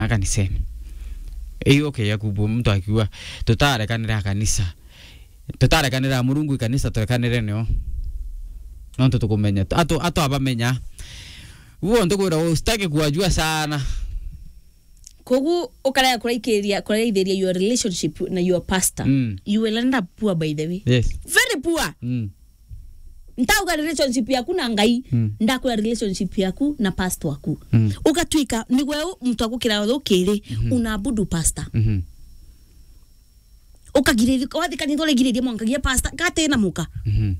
kanisani iyo okay yakubu mtu akiwa tutarekanira kanisa tutarekanira murungu ikanisa turekanire nio nontu tukumenya atu atu abamenya uo ntukwira usitaki kuwajua sana kogu ukaraya kuraikiria kuraithiria your relationship na your pastor Mm. you will end up poor by the way yes very poor mm. ntauga relationship yaku na ngai Mm. ndakura relationship yaku na pastor waku Mm. ukatwika nigwe mtu agukira thukiri unabudu pastor mhm ukagiriria wathi kanitha urigiriria mwankagia pastor gatena muka mhm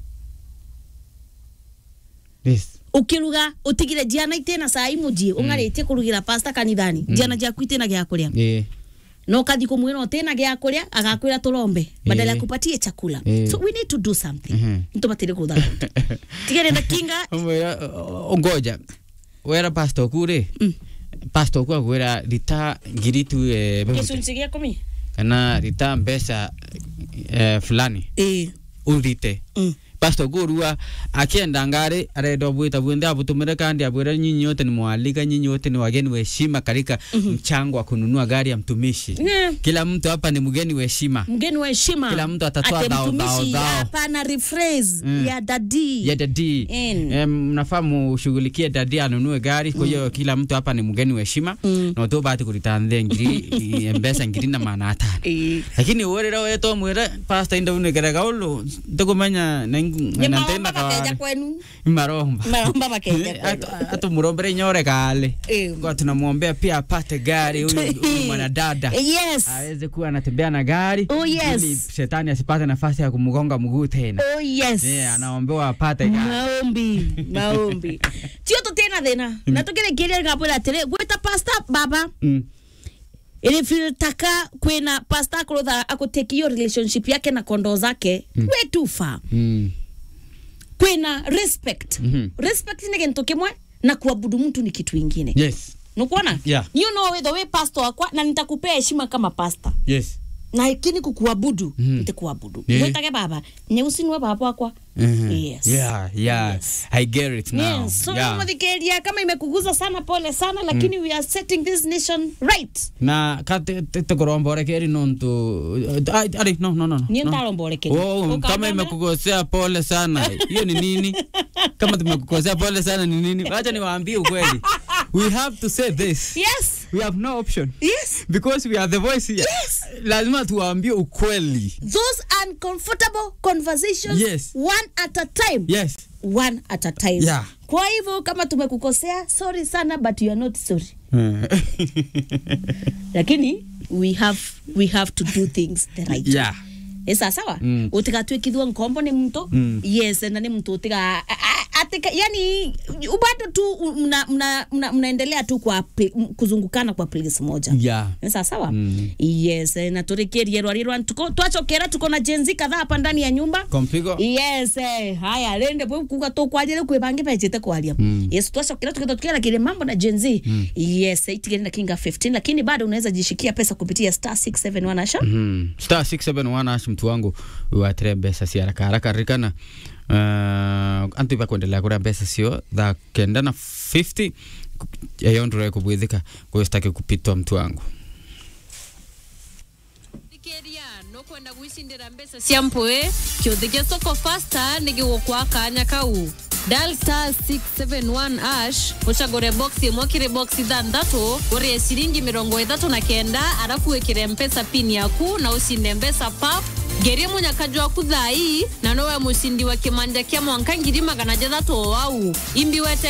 yes ukiruga utigire jiana itena saa imujie ungaritie kurugira pastor kanithani jiana jaku itena gya kuria eh na ukathi kumwira utena gya kuria agakwira turombe badala ya Eh. kupatie chakula Eh. so we need to do something Mhm. ntubatire kutha tigere na kinga umwira ngoja wera pastor kure Mm. pastor kwa kwira rita ngiri tu eh, bebute. gicunci gĩa kumi kana rita mbeca eh, fulani ĩĩ urite Mm. pastor gurua akienda ngari arenda bwita bwende abutumire kandi abwira nyinyi wote ni mwalika nyinyi wote ni wageni wa heshima katika mchango wa kununua gari ya mtumishi Yeah. kila mtu hapa ni mgeni wa heshima mgeni wa heshima Kila mtu atatoa Ate dhao, mtumishi, dhao, dhao. hapana rephrase Mm. ya dadi ya dadi In. em, mnafaa mushughulikie dadi anunue gari kwa hiyo kila mtu hapa ni mgeni wa heshima Mm. na tu bahati kuritandhe ngiri eh, mbesa ngiri na maana atano Ĩĩ. lakini urira weto mwira pastor inda unegerega ulu ndikumenya Nĩ nantena maromba makeja kawari kwenu maromba maromba makeja kwenu atumurombere nyore kale Eh. kwa tunamwombea pia apate gari huyu huyu mwanadada yes aweze kuwa anatembea na gari Oh, yes. ili shetani asipate nafasi ya kumgonga mguu tena oh yes yeah, anaombewa apate gari maombi maombi tio tutena thina na tukirekeria gapwira atiri gwita pasta baba mm. ili filtaka kwina pasta akurutha akuteki hiyo relationship yake na kondoo zake mm. we too far Mm. kwina respect Mhm. respect ni kintu kimwe na kuabudu mtu ni kitu ingine yes nukuona Yeah. niyo no witho wi pastor wakwa na nitakupea heshima kama pastor yes na ikini kukuabudu Mhm. nitikuabudu Yeah. mwitage baba nyeusi niwe baba wakwa Mhm. yes yeah yeah Yes. i get it now Yes, so yeah. muthikiria kama imekuguza sana pole sana lakini we are setting this nation right na katekoromborekeri nontu Ai, ari no no no no. niyo no. ndaromborekeria Oh, kama imekukosea pole sana hiyo ni nini kama tumekukosea pole sana ni nini wacha niwaambie ukweli we have to say this yes we have no option yes because we are the voice here lazima tuwaambie ukweli those uncomfortable conversations Yes. one at a time yes one at a time Yeah. kwa hivyo kama tumekukosea sorry sana but you are not sorry lakini we have we have to do things the right way. yeah Ĩ sawa sawa Mm. utigatwikithua nkombo ni mtu Mm. yes na ni mtu utiga a- a- atika yani bado tu mna, mna, mna, mnaendelea tu kwa pl- m- kuzungukana kwa place moja yeah Ĩ sawa sawa Mm. yes eh, na turikirie rwari rwa tuko twachokera tuko na jenzi kadhaa hapa ndani ya nyumba kompigo yes eh, haya rende bwe kuga tukwanjire kwibange pejete kwaria Mm. yes twacokera tukenda tukiera kile mambo na Gen Z yes itigeni na kinga 15 lakini bado unaweza jishikia pesa kupitia star 671 asha Mhm. star 671 ash mtu wangu watire mbeca cia haraka haraka ririkana uh, antu iva kuendelea kuria mbeca cio tha kenda na 50 eyo ndure kubwithika kwayo sitaki kupitwa mtu wangu thikiria no kwenda gwicindira mbeca cia mpui kiuthi gia soko fasta ni gigukwa kanya kau dial star 671 ash ucagure box imwe kiri box ithanthatu urie ciringi mirongo ithatu na kenda arafu wikire mpesa pin yaku na ucinde mbeca pap ngerie munyakaju waku thai na nowe mucindi wa kimanja kia mwanka ngiri magana jathatu o wau imbi wete